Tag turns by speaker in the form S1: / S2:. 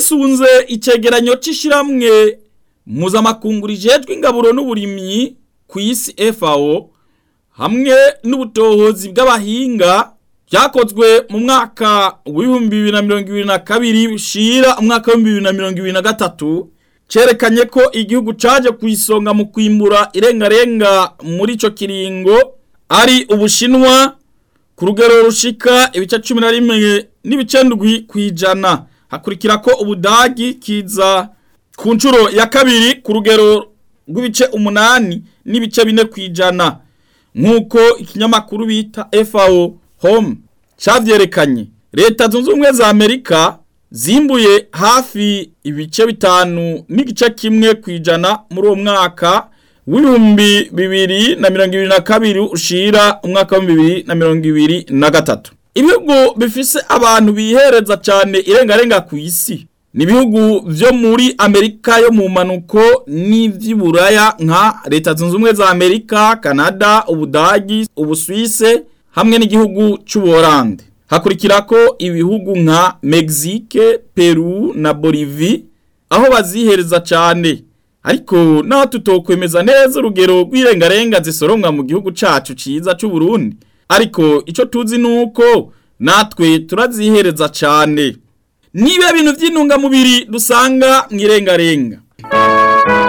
S1: twisunze icegeranyo c'ishiramwe mpuzamakungu rijejwe ingaburo n'uburimyi ku isi FAO hamwe n'ubutohozi bw'abahinga byakozwe mu mwaka w'ibihumbi bibiri na mirongo ibiri na kabiri bushira umwaka w'ibihumbi bibiri na mirongo ibiri na gatatu cerekanye ko igihugu caje ku isonga mu kwimbura irengarenga muri ico kiringo ari ubushinwa ku rugero rushika ibice cumi na rimwe n'ibice ndwi kw'ijana hakurikira ko ubudagi kiza ku nshuro ya kabiri ku rugero rw'ibice umunani n'ibice bine kw'ijana nk'uko ikinyamakuru bita FAO Home cavyerekanye leta zunze ubumwe za Amerika zimbuye hafi ibice bitanu n'igice kimwe kw'ijana muri uwo mwaka w'ibihumbi bibiri na mirongo ibiri na kabiri ushira umwaka w'ibihumbi bibiri na mirongo ibiri na gatatu ibihugu bifise abantu bihereza cane irengarenga ku isi ni ibihugu vyo muri amerika yo mu manuko n'ivy'iburaya nka leta zunze ubumwe za amerika kanada ubudagi ubuswise hamwe n'igihugu c'ubuholande hakurikirako ibihugu nka mexique peru na bolivie aho bazihereza cane ariko naho tutokwemeza neza urugero rw'irengarenga zisoromwa mu gihugu cacu ciza c'uburundi ariko ico tuzi nuko natwe turazihereza cane niba bintu vy'intungamubiri dusanga mw'irengarenga